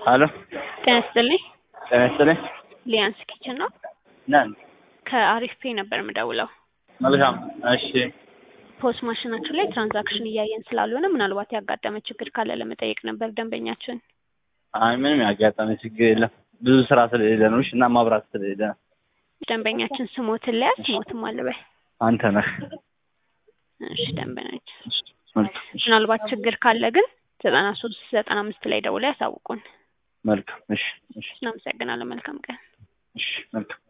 አሎ ጤና ይስጥልኝ። ጤና ይስጥልኝ። ሊያንስ ኪችን ነው። ነን። ከአሪፍ ፔ ነበር የምደውለው። መልካም። እሺ ፖስ ማሽናችሁ ላይ ትራንዛክሽን እያየን ስላልሆነ ምናልባት ያጋጠመ ችግር ካለ ለመጠየቅ ነበር ደንበኛችን። አይ ምንም ያጋጠመ ችግር የለም። ብዙ ስራ ስለሌለ ነው እሺ፣ እና ማብራት ስለሌለ ነው። ደንበኛችን ስሞትን ለያዝ ስሞትም አለበይ። አንተ ነህ። እሺ ደንበኛችን እሺ፣ መልካም። እሺ፣ ምናልባት ችግር ካለ ግን ዘጠና ሶስት ዘጠና አምስት ላይ ደውለው ያሳውቁን። መልካም። እሺ፣ እሺ፣ እናመሰግናለን። መልካም ቀን። እሺ፣ መልካም